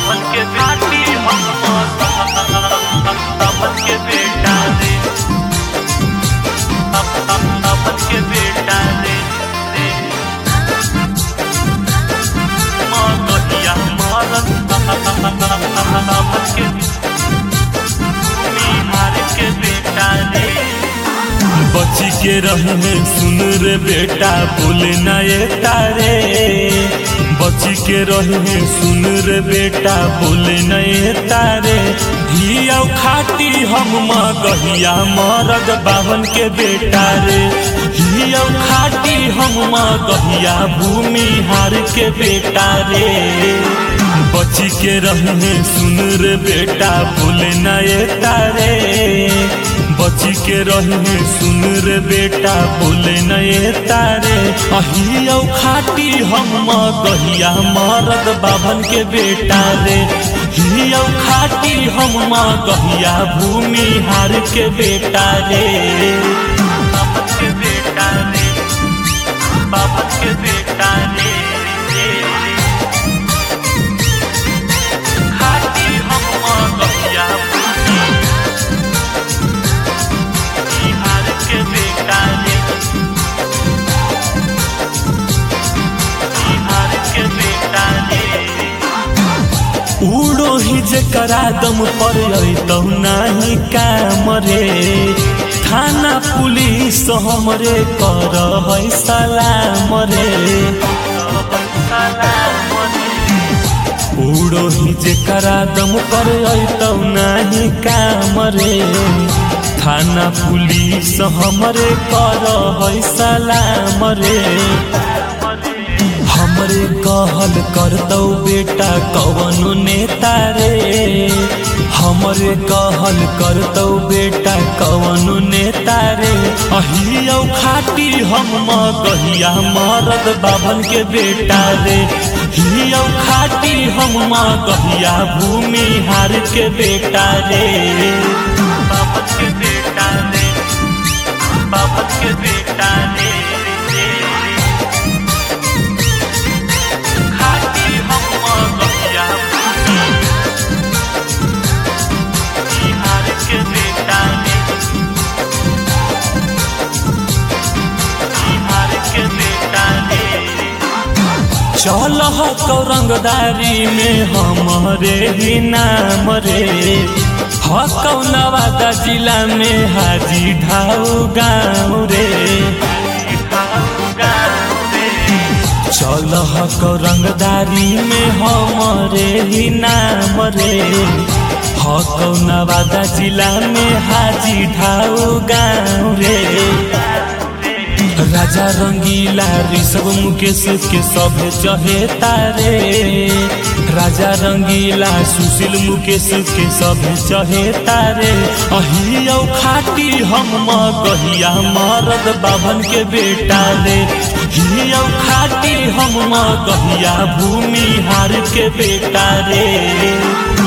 बाबन के घाटी हम बाबन के बेटा रे बाबन के बेटा रे रे माँ कहिया मारत बाबन के बिहार के बेटा रे बची के रहे सुन रे बेटा बोले ना ये तारे बची के रहे सुन रे बेटा बोले ना ये तारे हिया खाटी हम माँ गहिया मरद बावन के बेटा रे हिया खाटी हम माँ गहिया भूमि हार के बेटा रे बची के रहे सुन रे बेटा बोले ना ये तारे बची के रहे सुन रे बेटा बोले न ये तारे अहिया खाटी हम गहिया मरद बाभन के बेटा रे हिया खाटी हम गहिया भूमि हार के बेटा रे बाबन के बेटा रे बाबन के बेटा रे रे खाटी हम गहिया बिहार के बेटा रे बिहार के बेटा रे उड़ो ही जे करा दम पर तो नाही काम रे थाना पुलिस हमरे कर है सलाम रे उड़ो ही जे करा दम पर तो नाही काम रे थाना पुलिस हमरे कर है सलाम रे हमरे कहल करतौ बेटा कवनो नेता रे हमरे कहल करतौ बेटा कवनो नेता रे अहिया खाटी हम कहिया मरद बाभन के बेटा रे हिया खाटी हम कहिया भूमि हार के बेटा रे बाबन के बेटा रे बाबन के बेटा रे खाटी हम गहिया बिहार के बेटा रे बिहार के बेटा रे चल रंगदारी में हमारे ही नाम रे हकौनवादा जिला में हाजी ढाऊ गाँव रे चल हक रंगदारी में हमारे ही नाम रे हकौनवादा जिला में हाजी ढाऊ गाँव रे राजा रंगीला ऋषभ मुकेश के सभे चहे तारे राजा रंगीला सुशील मुकेश के सभे चहे तारे अहिया खाटी हम गहिया मरद बाभन के बेटा रे हिया खाटी हम गहिया भूमि हार के बेटा रे